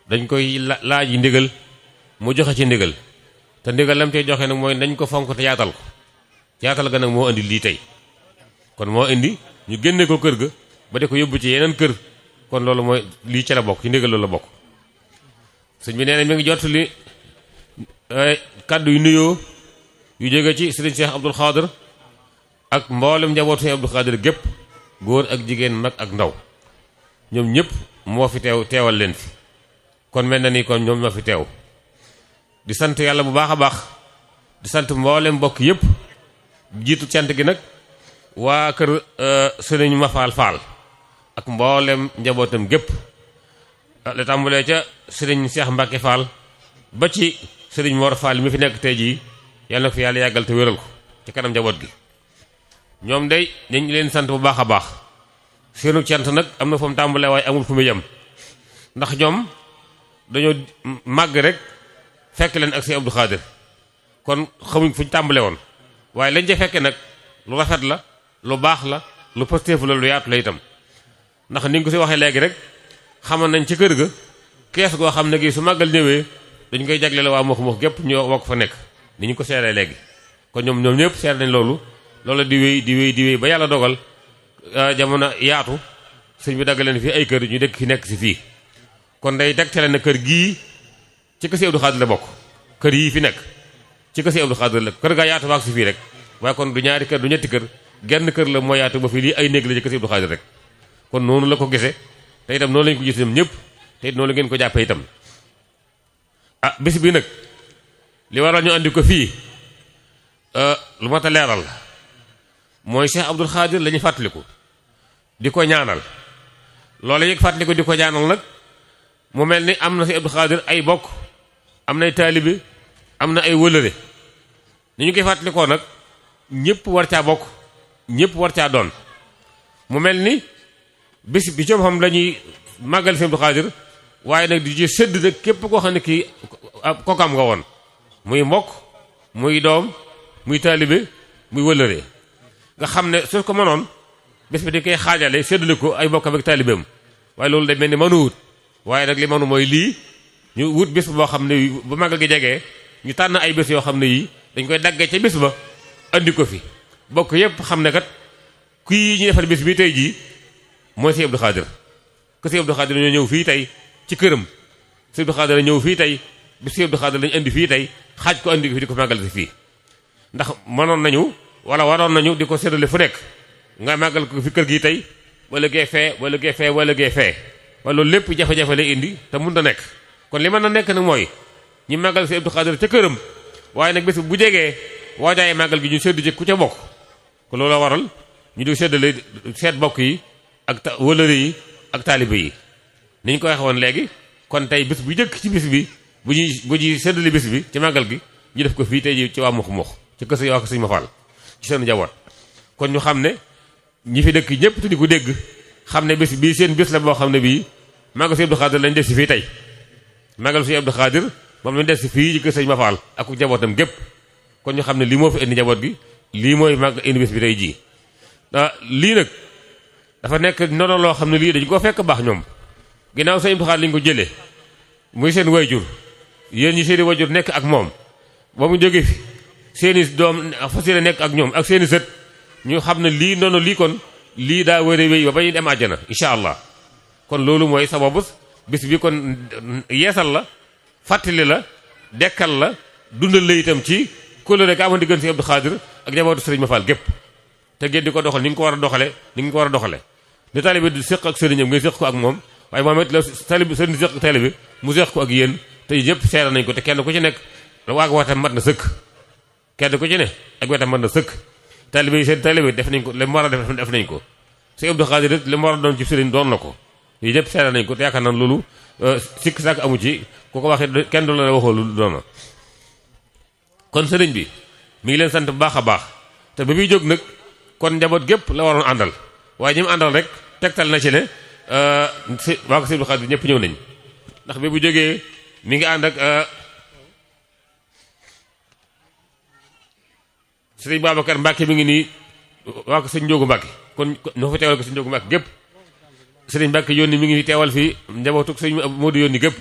dañ koy laaj yi ndigal mu joxe ci ndigal te ndigal lam cey joxe nag mooy dañ ko fonk te yaatal ko yaatal ga nag moo indi lii tey kon moo indi ñu génne ko kër ga ba de ko yóbbu ci yeneen kër kon loolu mooy lii ci la bokk ci ndigal loolu la bokk sëñ bi nee na mi ngi jot li kàddu yu nuyoo yu jóge ci sëriñ Cheikh Abdoul Khadir ak mboolem njabootu Cheikh Abdoul Khadir gépp góor ak jigéen mag ak ndaw ñoom ñëpp moo fi teew teewal leen fi kon mel na ni kon ñoom ñoo fi teew di sant yàlla bu baax a baax di sant mboolem mbokk yëpp jiitu cant gi nag waa kër sëriñ Mafal Fall ak mboolem njabootam gépp la tàmbalee ca sëriñ Cheikh Mbacke Fall ba ci sëriñ Mor Fall mi fi nekk tey jii yàlla na ko fi yàlla yàggal te wéral ko ci kanam njaboot gi ñoom day dañ leen sant bu baax a baax seenu cant nag am na fu mu tàmbalee waaye amul fu mu yem ndax ñoom dañoo màgg rek fekk leen ak si Abdou Khadir kon xamuñ fu ñu tàmbale woon waaye lañ ca fekke nag lu rafet la lu baax la lu positif la lu yaatu la itam ndax ni nga ko si waxee léegi rek xamoon nañ ci kër ga kees goo xam ne gi su màggal ñëwee dañ koy jagleel waa Mokh Mokh gépp ñoo wokk fa nekk ni ñu ko seeree léegi kon ñoom ñoom ñëpp seer nañ loolu loolu di wéy di wéy di wéy ba yàlla dogal jamono yaatu sëñ bi dagg leen fii ay kër ñu dëkk fi nekk si fii kon day tegtale na kër gii ci kër si Abdou Khadir la bokk kër yii fi nekk ci kër si Abdou Khadir la kër gaa yaatu baak si fii rek waaye kon du ñaari kër du ñetti kër genn kër la moo yaatu ba fii lii ay néeg la ci kër si Abdou Khadir rek kon noonu la ko gisee te itam noonu lañ ko gis ñoom ñëpp te it noonu la ngeen ko jàppee itam ah bis bi nag li waral ñu andi ko fii lu mat a leeral mooy Cheikh Abdou Khadir la ñuy fàttaliku di ko ñaanal loolu yëg fàttaliku di ko ñaanal nag mu mel ni am na si Abdou Khadir ay bokk am na ay taalibe am na ay wëlëre ni ñu koy fàttalikoo nag ñëpp war caa bokk ñëpp war caa doon mu mel ni bis bi coob xam la ñuy màggal si Abdou Khadir waaye nag di ci sëdd nag képp koo xam ne kii kokam nga woon muy mbokk muy doom muy taalibe muy wëlëre nga xam ne su ko mënoon bés bi dañ koy xaajale séddale ko ay bokkam ak taalibeem waaye loolu day mel ni mënu wut waaye nag li mënu mooy lii ñu wut bés boo xam ne bu magal gi jegee ñu tànn ay bés yoo xam ne yii dañ koy daggee ca bés ba andi ko fi bokk yépp xam ne kat kii ñu defal bés bi tey jii mooy si Abdou Khadir que si Abdou Khadir ñoo ñëw fii tey ci këram si Abdou Khadir ñëw fii tey bi si Abdou Khadir lañu indi fii tey xaaj ko andi ko fi di ko magal si fii ndax mënoon nañu wala waroon nañu di ko séddale fu nekk nga màggal ko fi kër gi tey wala gee fee wala gee fee wala gee fee wala loolu lépp jafe-jafe lay indi te mun na nekk kon li mën na nekk nag mooy ñu màggal si Abdou Khadir ca këram waaye nag bés bu jegee waajaaye màggal gi ñu séddu ci ku ca bokk ko loolu waral ñu di séddale seet bokk yi ak ta wëlëre yi ak taalibe yi ni ñu ko waxee woon léegi kon tey bés bu jëkk ci bis bi bu ñuy bu ñuy séddale bés bi ci màggal gi ñu def ko fii tey ji ci waa Mokh Mokh ci kër sa waa ko suñu ma faal ci seen njaboot kon ñu xam ne ñi fi dëkk ñëpp te di ko dégg xam ne bés bii seen bés la boo xam ne bii màggal si Abdou Khadir lañ def si fii tey màggal si Abdou Khadir moom lañ def si fii ci kër sëñ ma faal ak ku njabootam gépp kon ñu xam ne lii moo fi indi njaboot gi lii mooy màgg indi bés bi tey jii lii nag dafa nekk noonu loo xam ne lii dañ koo fekk baax ñoom ginnaaw sëñ Abdou Khadir lañ ko jëlee muy seen wayjur yéen ñi seeni wayjur nekk ak moom ba mu jóge fi seeni doom fas yéene nekk ak ñoom ak seeni sët ñu xam ne lii noonu lii kon lii daa wér a wéy ba ba ñu dem àjjana incha allah kon loolu mooy sababu bis bi kon yeesal la fàttali la dekkal la dundal la itam ci kóllëre ga amoon diggante si Abdou Khadir ak njabootu sëriñ Mafal gépp te ngeen di ko doxal ni nga ko war a doxale ni nga ko war a doxale ni taalibe di séq ak sëriñam ngay séq ko ak moom waaye moom it la taalibe sëriñ séq ak taalibe mu séq ko ak yéen te ñëpp seera nañ ko te kenn ku ci nekk waag watam mat na sëkk kenn ku ci ne ak wetam mën na sëkk taalibe yi seen taalibe def nañ ko li mu war a def def nañ ko si Abdou Khadir it li mu war a doon ci sëriñ doon na ko yii ñëpp seere nañ ko te yaakaar naa loolu sikk sàkk amu ci ku ko waxee kenn du la waxoo lu doona kon sëriñ bi mi ngi leen sant bu baax a baax te ba muy jóg nag kon njaboot gépp la waroon àndal waaye ñi mu àndal rek tegtal na ci ne si waa ko si Abdou Khadir ñëpp ñëw nañ ndax bi bu jógee mi ngi ànd ak sëriñ Babacar Mbacke mi ngi nii waa ko sëñ Njóogu Mbacke kon ñoo fa teewal ko sëñ Njóogu Mbacke gépp sëriñ Mbacke yónni mi ngi teewal fii njabootu sëñ Modou yónni gépp